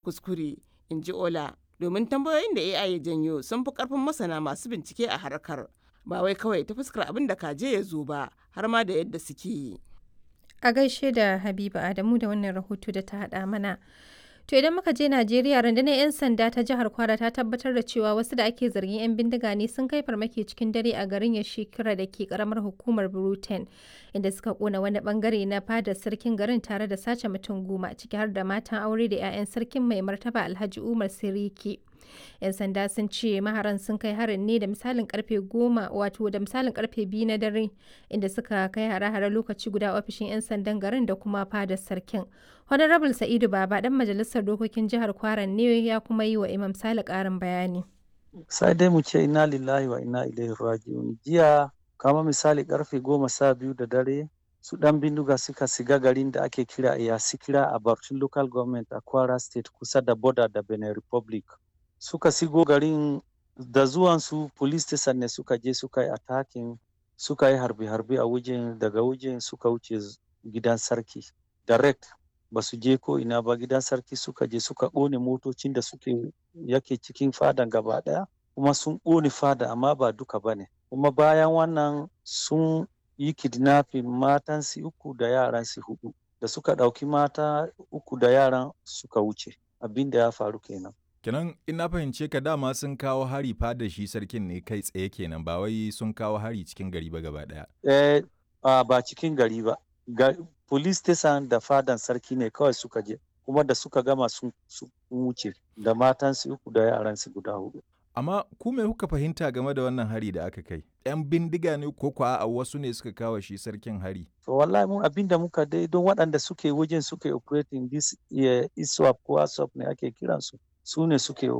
kuskure in ji ola domin tambayoyin da ai ya janyo sun fi karfin masana masu bincike a harkar ba wai kawai ta fuskar abin da kaje ya zo ba har ma da yadda suke yi A gaishe da Habiba Adamu da wannan rahoto da ta haɗa mana. To idan muka je Najeriya rundunar 'yan sanda ta jihar Kwara ta tabbatar da cewa wasu da ake zargin 'yan bindiga ne sun kai farmaki cikin dare a garin Yashikira da ke karamar hukumar Bruten inda suka kona wani bangare na fadar sarkin garin tare da sace mutum goma ciki har da matan aure da 'ya'yan sarkin mai martaba Alhaji Umar Siriki. 'yan sanda sun ce maharan sun kai harin ne da misalin karfe goma wato da misalin karfe biyu na dare inda suka kai hare-hare lokaci guda ofishin 'yan sandan garin da kuma fadar sarkin honorable sa'idu baba dan majalisar dokokin jihar kwaran ne ya kuma yi wa imam sale karin bayani sai dai mu ce ina lillahi wa ina ilaihi raji'un jiya kama misali karfe goma sha biyu da dare su dan bindiga suka siga garin da ake kira iyasikira a Barcin local government a kwara state kusa da border da benin republic suka sigo garin da zuwansu police station ne suka je suka yi attacking suka yi harbe-harbe a wajen daga wajen suka wuce gidan sarki direct ba su je ko ina ba gidan sarki suka je suka ƙone motocin da suke yake cikin fadan gaba ɗaya kuma sun ƙone fada amma ba duka ba ne kuma bayan wannan sun yi kidnapping matansu uku da yaransu hudu da suka ɗauki mata uku da yaran suka wuce abin da ya faru kenan Kenan in na fahimce ka dama sun kawo hari fada shi sarkin ne kai tsaye kenan ba wai sun kawo hari cikin gari ba gaba daya. Eh ba cikin gari ba. Ga, police station da fadan sarki ne kawai suka je kuma da suka gama sun wuce da matansu uku da yaransu guda hudu. Amma ku me kuka fahimta game da wannan hari da aka kai? 'Yan bindiga ne ko kuwa a wasu ne suka kawo shi sarkin hari? To wallahi mun abin da muka dai don waɗanda suke wajen suke operating this uh, ISWAP ko ASWAP ne ake kiransu. su ne suke